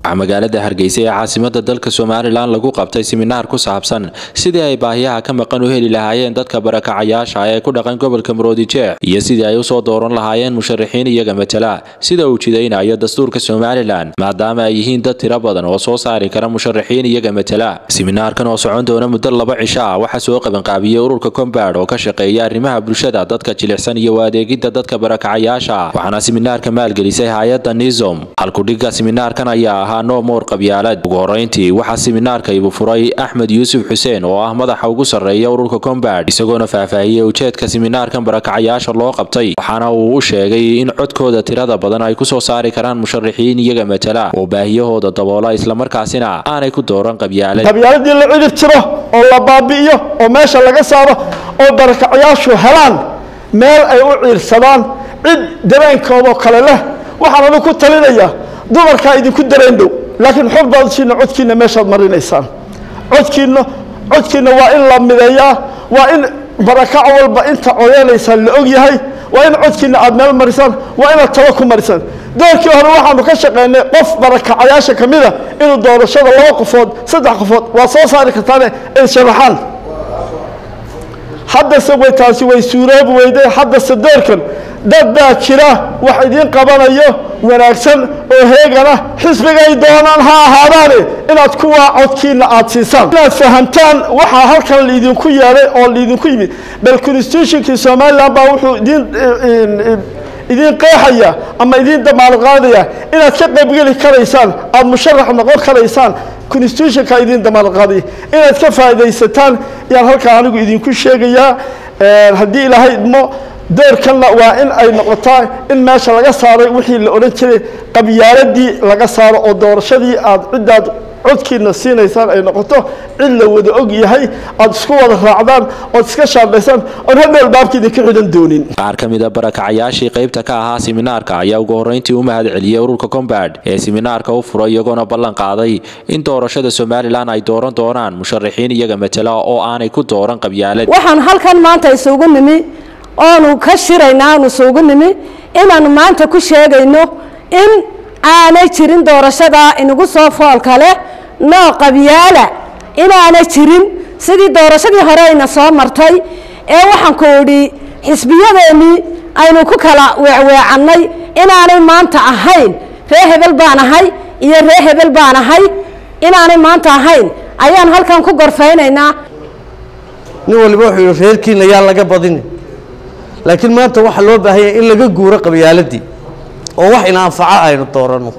waxaa magaalada hargeysa ee caasimada dalka somalilan lagu qabtay siminaar ku saabsan sidii ay baahiyaha ka maqan u heli lahaayeen dadka barakacayaasha ee ku dhaqan gobolka maroodijeex iyo sidii ay usoo dooran lahaayeen musharaxiin iyaga matala sida uu jidaynayo dastuurka somalilan maadaama ay yihiin dad tiro badan oo soo saari kara musharaxiin iyaga matala siminaarkan oo socon doona muddo laba cisho ah waxaa soo qabanqaabiyey ururka combaad oo ka shaqeeya arrimaha bulshada dadka jilicsan iyo adeegidda dadka barakacayaasha waxaana siminaarka maalgelisay hay-adda nizom halkudhigga siminaarkan ayaa ahaa no more qabyaalad ugu horeyntii waxaa siminaarka ibu furay axmed yuusuf xuseen oo ah madaxa ugu sarreeya ururka combaad isagoona faahfaahiyey ujeedka siminaarkan barakacayaasha loo qabtay waxaana uu u sheegay in codkooda tirada badan ay kusoo saari karaan musharaxiin iyaga matala oo baahiyahooda daboola islamarkaasina aanay ku dooran qabyaalad qabyaaladii la cidhib tiro oo la baabi'iyo oo meesha laga saaro oo barakacayaashu helaan meel ay u ciirsadaan cid dareenkoodoo kale leh waxaan anu ku talinayaa dumarkaa idinku dareen dhow laakiin xor baadsiina codkiina meeshaad marinaysaan codkiina codkiina waa in la mideeyaa waa in barakac walba inta codeynaysaa la og yahay waa in codkiina aad meel marisaan waa inaad talo ku marisaan doorkii hore waxaanu ka shaqaynay qof barakacayaasha ka mida inuu doorashada laba qofood saddex qofood waa soo saari kartaane ay sharaxaan haddase way taasi way suuroobi weyday haddase doorkan dad baa jira wax idiin qabanayo wanaagsan oo heegana xisbigay doonaan ha ahaadaane inaad kuwaa codkiina aad siisaan inaad fahamtaan waxaa halkan laidinku yeelay oo laidinku yimid bal constitutionkii somalilan baa wuxuu idiin idiin qeexaya ama idiin damaanad qaadaya inaad ka qaybgeli karaysaan aada musharax noqon karaysaan constitutionka idiin damaanad qaadaya inaad ka faaidaysataan yaan halkaa anigu idinku sheegayaa haddii ilaahay idmo doorkanna waa in ay noqotaa in meesha laga saaray wixii la odhan jiray qabyaaladii laga saaro oo doorashadii aad ciddaad codkiina siinaysaan ay noqoto cid la wada og yahay aada isku wada raacdaan ood iska shaambaysaan oon hadhow albaabka idinka xidan doonin qaar ka mid a barakacayaashii qaybta ka ahaa siminaarka ayaa ugu horreyntii u mahad celiyey ururka combaad ee siminaarka u furay iyagoona ballan qaaday in doorashada somalilan ay dooran doonaan musharaxiin iyaga matala oo aanay ku dooran qabyaalad waxaan halkan maanta isugu nimi oonu ka shiraynaa aanu isugu nimi inaanu maanta ku sheegayno in aanay jirin doorashadaa inagu soo foolka leh noo qabyaala inaanay jirin sidii doorashadii hore ayna soo martay ee waxaan ku idhi xisbiyadeennii aynu ku kala weecweecannay inaanay maanta ahayn ree hebel baan ahay iyo ree hebel baan ahay inaanay maanta ahayn ayaan halkan ku gorfaynaynaa nin waliba wuxuu yidhi reerkiina yaa laga badini laakiin maanta waxaa loo baahanya in laga guuro qabyaaladii oo wax ina anfaca aynu dooranno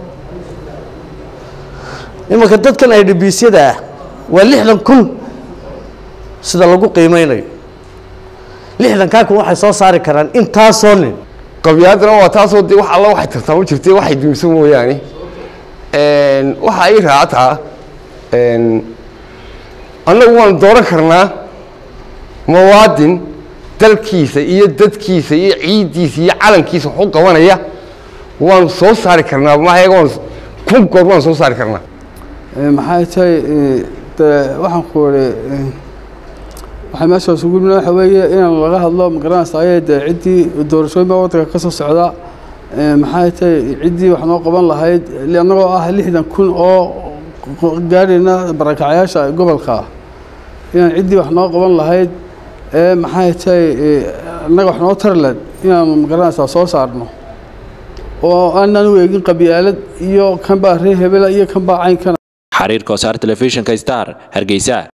imanka dadkan idbiisyada ah waa lixdan kun sida lagu qiimeynayo lixdankaa kun waxay soo saari karaan intaasoo nin qabyaaladana waa taasoo de wax alla waxay tartaamo jirtay waxay dumiso mooyaane waxa ay raacataa annagu waanu dooran karnaa muwaadin dalkiisa iyo dadkiisa iyo ciiddiisa iyo calankiisa waxu qabanaya waanu soo saari karnaa mahayaga waan kun goor waanu soo saari karnaa maxay tahay de waxaan ku iri waxay meesha isugu yimid waxa weeye inaan laga hadlo magaranaysa ayay de ciddii doorashooyin baa waddanka ka soo socda maxay tahay ciddii wax noo qaban lahayd annagoo ah lixdan kun oo gaadhayna barakacayaasha gobolka inaan ciddii wax noo qaban lahayd maxay tahay annaga wax noo tarland inaanu magaranaysaa soo saarno oo aanaan u eegin qabyaalad iyo kanbaa ree hebela iyo kanbaa caynkana xariirka wasaar telefishinka star hargeysa